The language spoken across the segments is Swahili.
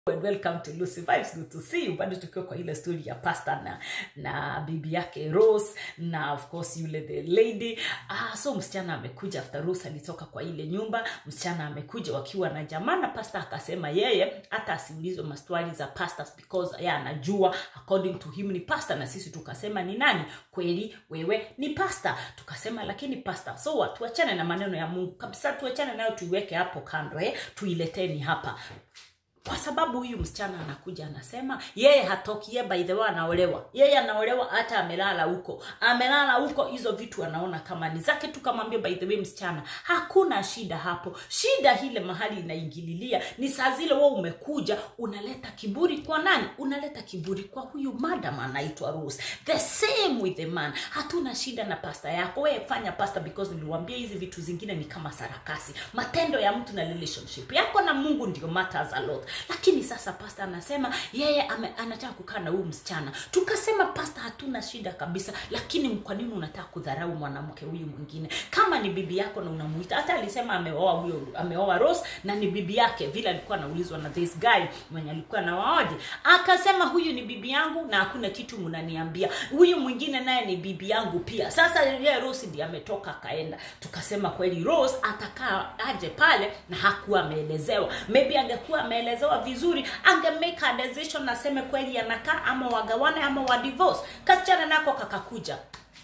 and welcome to Lucy Vibes. Good to see you. Bado tukiwa kwa ile story ya pastor na na bibi yake Rose na of course yule the lady. Ah, so msichana amekuja after Rose alitoka kwa ile nyumba, msichana amekuja wakiwa na jamaa na pastor akasema yeye hata asiulizwe maswali za pastors because yeye anajua according to him ni pastor na sisi tukasema ni nani? Kweli wewe ni pastor. Tukasema lakini pastor, so what? Tuachane na maneno ya Mungu kabisa, tuachane nayo tuiweke hapo kando eh, tuileteni hapa kwa sababu huyu msichana anakuja anasema yeye hatoki ye by the way anaolewa yeye anaolewa hata amelala huko amelala huko hizo vitu anaona kama ni zake tukamwambia by the way msichana hakuna shida hapo shida ile mahali inaingililia ni saa zile wewe umekuja unaleta kiburi kwa nani unaleta kiburi kwa huyu madam anaitwa Rose the same with the man hatuna shida na pasta yako wewe fanya pasta because niliwaambia hizi vitu zingine ni kama sarakasi matendo ya mtu na relationship yako na Mungu ndio matters a lot lakini sasa pasta anasema yeye ame, anataka kukaa na huyu msichana tukasema pasta hatuna shida kabisa lakini kwa nini unataka kudharau mwanamke huyu mwingine kama ni bibi yako na unamuita hata alisema ameoa huyo ameoa Rose na ni bibi yake vile alikuwa anaulizwa na this guy mwenye alikuwa na waoje akasema huyu ni bibi yangu na hakuna kitu mnaniambia huyu mwingine naye ni bibi yangu pia sasa yeye Rose ndiye ametoka akaenda tukasema kweli Rose atakaa aje pale na hakuwa ameelezewa maybe angekuwa ameelezewa vizuri ange make a decision aseme kweli anakaa ama wagawane ama wa divorce kasichana nako kakakuja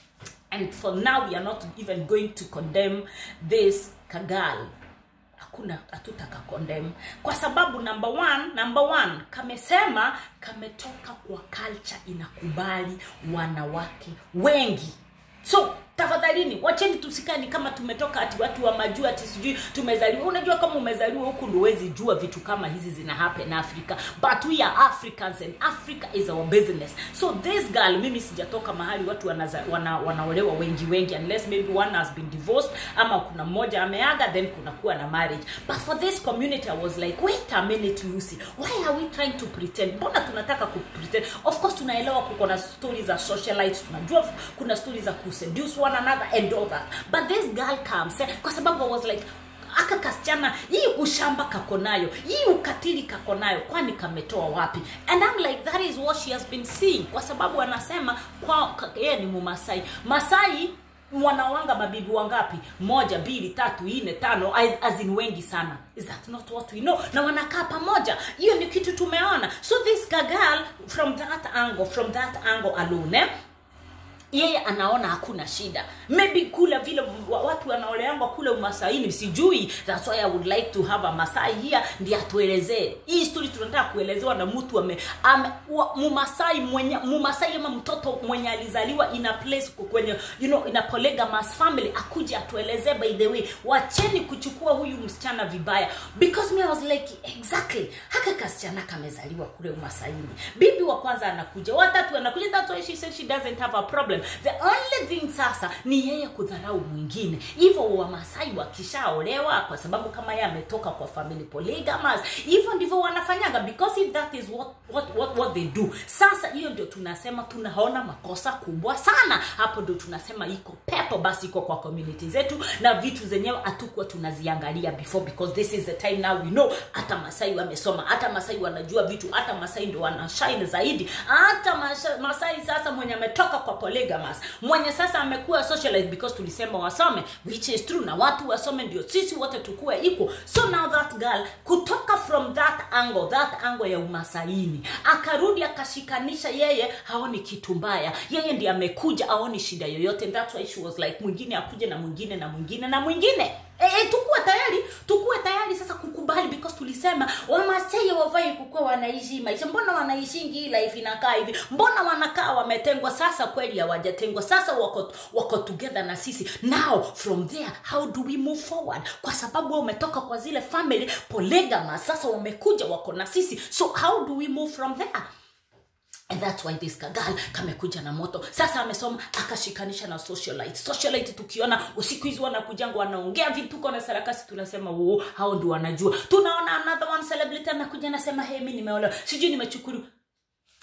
and for now we are not even going to condemn this kagal hakuna hatutaka condemn kwa sababu number one number one kamesema kametoka kwa culture inakubali wanawake wengi so tafadhalini wacheni tusikani kama tumetoka ati watu wa majuu ati sijui tumezaliwa unajua kama umezaliwa huku ndo huwezi jua vitu kama hizi zina happen africa but we are africans and africa is our business so this girl mimi sijatoka mahali watu wanaza, wana, wanaolewa wengi wengi unless maybe one has been divorced ama kuna mmoja ameaga then kuna kuwa na marriage but for this community i was like wait a minute lucy why are we trying to pretend mbona tunataka ku pretend of course tunaelewa kuko na stories za socialite tunajua kuna stories za kuseduce one another and all that but this girl comes eh, kwa sababu i was like aka kasichana hii ushamba kako nayo hii ukatili kako nayo kwani kametoa wapi and I'm like that is what she has been seeing kwa sababu anasema kwa yeye ni mumasai masai wanawanga mabibi wangapi moja mbili tatu nne tano azin wengi sana is that not what we know na wanakaa pamoja hiyo ni kitu tumeona so this girl from that angle from that angle alone eh? yeye anaona hakuna shida maybe kule vile watu wanaoleangwa kule umasaini sijui that's why i would like to have a masai here ndi atuelezee hii story tunataka kuelezewa na mtu ame, ame mumasai mwenye mumasai ama mtoto mwenye alizaliwa in a place kwenye you know in a polygamous family akuje atuelezee by the way wacheni kuchukua huyu msichana vibaya because me I was like exactly haka kasichana kamezaliwa kule umasaini bibi wa kwanza anakuja watatu anakuja that's why she said she doesn't have a problem the only thing sasa ni yeye kudharau mwingine hivyo wamasai wakishaolewa kwa sababu kama yeye ametoka kwa family polygamous hivyo ndivyo wanafanyaga because if that is what, what, what, what they do sasa hiyo ndio tunasema tunaona makosa kubwa sana hapo ndio tunasema iko pepo basi iko kwa community zetu na vitu zenyewe hatukuwa tunaziangalia before because this is the time now we know hata masai wamesoma hata masai wanajua vitu hata masai ndio wanashine zaidi hata masai sasa mwenye ametoka kwa polygamous mwenye sasa amekuwa socialite because tulisema wasome which is true na watu wasome ndio sisi wote tukue equal so now that girl kutoka from that angle that angle ya umasaini akarudi akashikanisha yeye haoni kitu mbaya yeye ndiye amekuja aoni shida yoyote and that's why she was like mwingine akuje na mwingine na mwingine na mwingine E, e, tukuwe tayari tukuwe tayari sasa kukubali because tulisema wamasai wafai kukuwa wanaishi maisha mbona wanaishingi hii life inakaa hivi mbona wanakaa wametengwa sasa kweli hawajatengwa sasa wako, wako together na sisi now from there how do we move forward kwa sababu wao umetoka kwa zile family polygama sasa wamekuja wako na sisi so how do we move from there And that's why this kagal kamekuja na moto sasa amesoma akashikanisha na socialite socialite tukiona usiku hizi wanakujanga wanaongea vituko na sarakasi tunasema oo hao ndio wanajua tunaona another one celebrity anakuja anasema hey mi nimeolewa sijui nimechukuru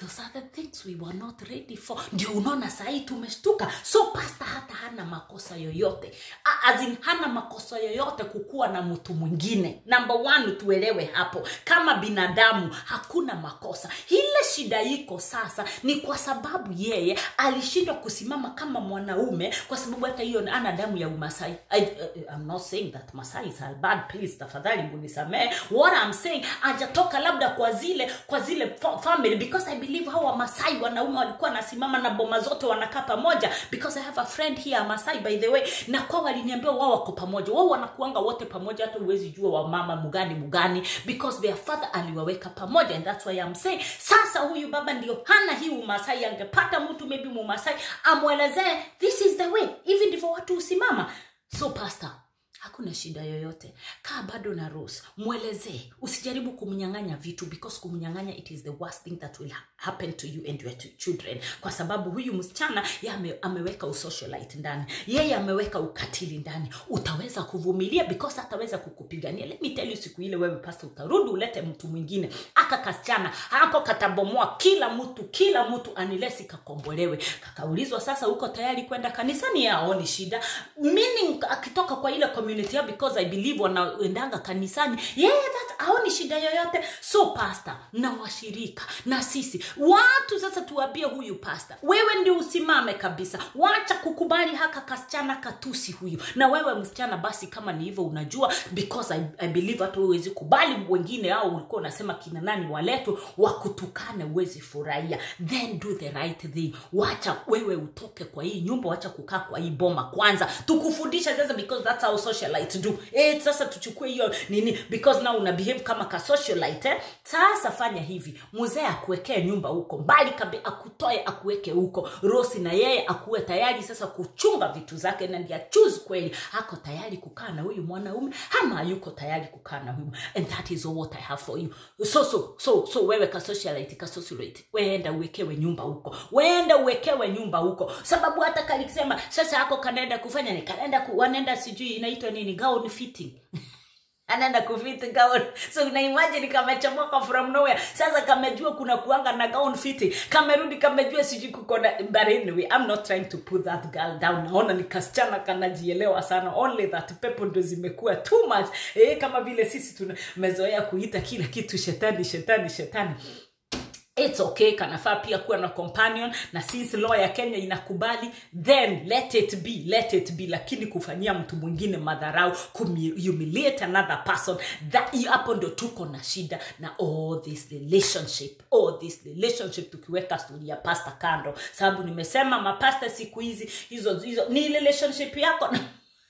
those are the things we were not ready for ndio unaona sahii tumeshtuka so pasta hata hana makosa yoyote A- as in hana makosa yoyote kukuwa na mtu mwingine number one tuelewe hapo kama binadamu hakuna makosa ile shida iko sasa ni kwa sababu yeye alishindwa kusimama kama mwanaume kwa sababu hata hiyo ana damu ya umasai I, uh, I'm not saying that masai is a bad please tafadhali munisamee what I'm saying ajatoka labda kwa zile kwa zile fa- family because I believe hao wamasai wanaume walikuwa wanasimama na boma zote wanakaa pamoja because I have a friend here a Masai by the way na kwa waliniambia wao wako pamoja wao wanakuanga wote pamoja hata uwezi jua wa mama mugani mugani because their father aliwaweka pamoja and that's why I'm saying sasa huyu baba ndio hana hii umasai angepata mtu maybe mumasai amwelezee this is the way hivi ndivyo watu husimama so pastor hakuna shida yoyote kaa bado na rose mwelezee usijaribu kumnyang'anya vitu because kumnyang'anya it is the worst thing that will ha- happen to you and your ch- children kwa sababu huyu msichana ye ame, ameweka usocialite ndani yeye ameweka ukatili ndani utaweza kuvumilia because ataweza kukupigania let me tell you siku ile wewe pasta utarudi ulete mtu mwingine aka kasichana hako katabomoa kila mtu kila mtu anilesi kakombolewe kakaulizwa sasa uko tayari kwenda kanisani yaoni shida meaning akitoka kwa ile community yao because i believe wanaendanga kanisani yeye that aoni shida yoyote so pasta na washirika na sisi watu sasa tuambie huyu pasta wewe ndio usimame kabisa wacha kukubali haka kasichana katusi huyu na wewe msichana basi kama ni hivyo unajua because I, I believe hata huwezi kubali wengine au ulikuwa unasema kina nani waletwe wakutukane uwezi furahia then do the right thing wacha wewe utoke kwa hii nyumba wacha kukaa kwa hii boma kwanza tukufundisha sasa because that's how socialite do eh, sasa tuchukue hiyo nini because now una behave kama ka socialite eh? sasa fanya hivi mzee akuwekee nyumba huko mbali kabi akutoe akuweke huko rosi na yeye akuwe tayari sasa kuchunga vitu zake na ndiye choose kweli ako tayari kukaa na huyu mwanaume ama yuko tayari kukaa na huyu and that is all what i have for you so so so so wewe ka socialite ka socialite weenda uwekewe nyumba huko weenda uwekewe nyumba huko sababu hata kalikisema sasa ako kanaenda kufanya ni kanaenda ku, wanaenda sijui inaitwa nini gown fitting anaenda kufiti gown so una imagine kamechomoka from nowhere sasa kamejua kuna kuanga na gown fitting kamerudi kamejua sijui kuko na but anyway i'm not trying to put that girl down naona ni kasichana kanajielewa sana only that pepo ndo zimekuwa too much eh, kama vile sisi tumezoea kuita kila kitu shetani shetani shetani it's okay kanafaa pia kuwa na companion na since law ya kenya inakubali then let it be let it be lakini kufanyia mtu mwingine madharau kumhumiliate another person that hapo ndo tuko na shida na all this relationship all this relationship tukiweka stori ya pasta kando sababu nimesema mapasta siku hizi hizo hizo ni relationship yako na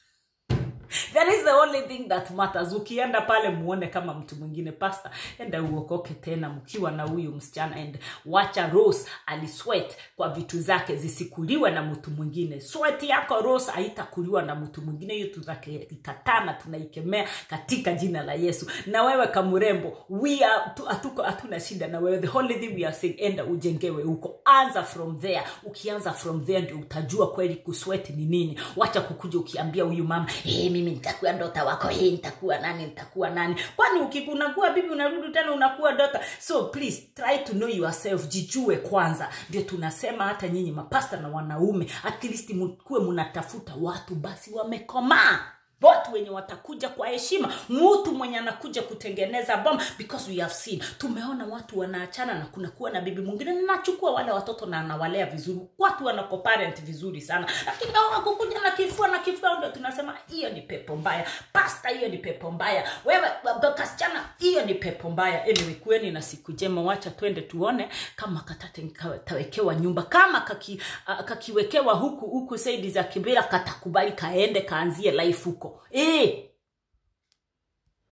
that is the only thing that matters ukienda pale muone kama mtu mwingine pasta enda uokoke tena mkiwa na huyu msichana and wacha rose aliswet kwa vitu zake zisikuliwe na mtu mwingine swet yako rose haitakuliwa na mtu mwingine hiyo tunaikataa na tunaikemea katika jina la yesu na wewe kamurembo we are tu- hatuko hatuna shida na wewe the only thing we are saying enda ujengewe huko anza from there ukianza from there ndio utajua kweli kuswet ni nini wacha kukuja ukiambia huyu mama hey, mimi nitakuwa dota wako hey, nitakuwa nani nitakuwa nani kwani ukikunakuwa bibi unarudi tena unakuwa dota so please try to know yourself jijue kwanza ndio tunasema hata nyinyi mapasta na wanaume at least mkuwe mnatafuta watu basi wamekomaa watu wenye watakuja kwa heshima mtu mwenye anakuja kutengeneza bom because we have seen tumeona watu wanaachana na kunakuwa na bibi mwingine na nachukua wale watoto na anawalea vizuri watu wanako parent vizuri sana lakini hao kukuja na kifua na kifua ndio tunasema hiyo ni pepo mbaya pasta hiyo ni pepo mbaya wewe baba kasichana hiyo ni pepo mbaya anyway kueni na siku njema wacha twende tuone kama katate tawekewa nyumba kama kaki, uh, kakiwekewa huku huku saidi za kibira katakubali kaende kaanzie life huko eh